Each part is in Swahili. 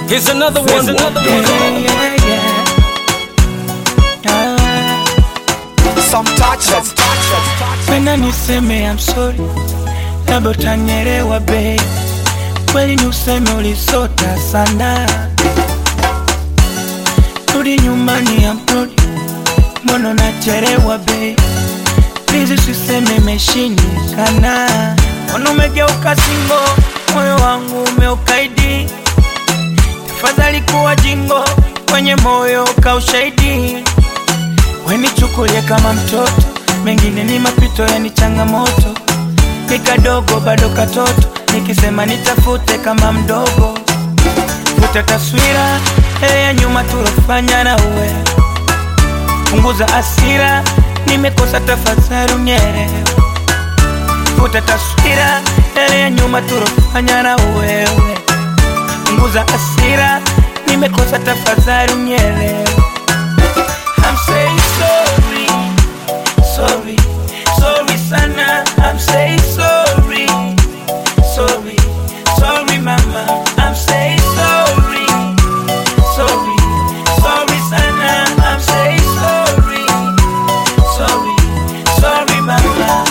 Here's another one. Here's another Yeah, one. yeah, yeah. Ah. Some touches. Penda niseme I'm sorry, labda utanielewa babe. Kweli ni useme ulisota sana, rudi nyumbani I'm sorry, mbona unachelewa babe. Please usiseme imeshindikana, mbona umegeuka singo, moyo wangu umeukaidi. Tafadhali kuwa jingo, kwenye moyo kaushahidi wenichukulie kama mtoto, mengine ni mapito, yani changamoto. Ni kadogo bado katoto, nikisema nitafute kama mdogo. Futa taswira ile ya nyuma tulofanya na uwe, punguza asira, nimekosa tafadhali unielewe. Futa taswira ile ya nyuma tulofanya na wewe, punguza asira, nimekosa tafadhali unielewe. I'm saying sorry, sorry, sorry sana. I'm saying sorry, sorry, sorry mama. I'm saying sorry, sorry, sorry sana. I'm saying sorry, sorry, sorry mama.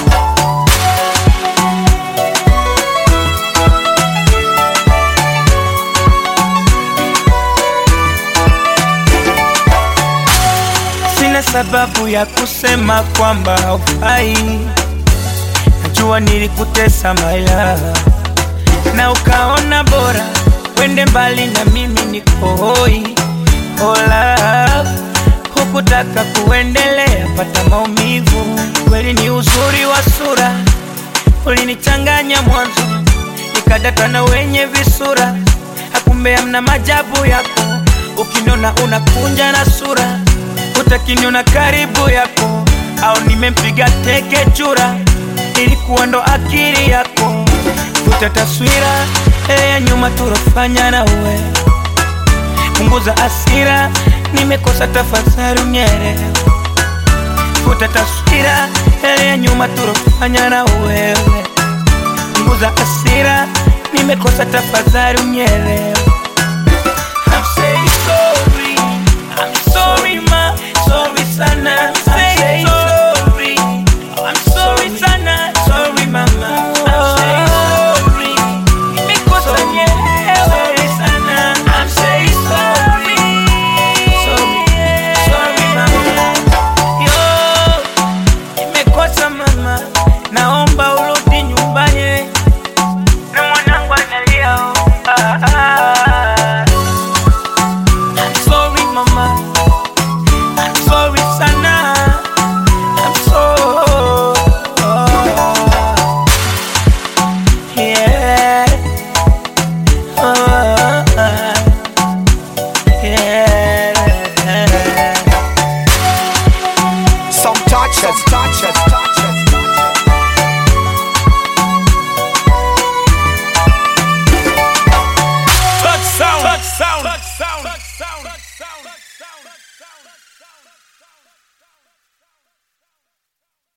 Sina sababu ya kusema kwamba haufai. Najua nilikutesa maila na ukaona bora wende mbali na mimi niko hoi. Ola, hukutaka kuendelea, pata maumivu. Kweli ni uzuri wa sura ulinichanganya mwanzo, nikadata na wenye visura, hakumbe amna majabu yako. Ukiniona unakunja na sura, utakiniona karibu yako, au nimempiga teke chura, ilikuwa ndo akili yako. Futa taswira ile ya nyuma tulofanya na uwe, punguza asira, nimekosa tafadhali unielewe. Futa taswira ile ya nyuma tulofanya na wewe, punguza asira, nimekosa tafadhali unielewe.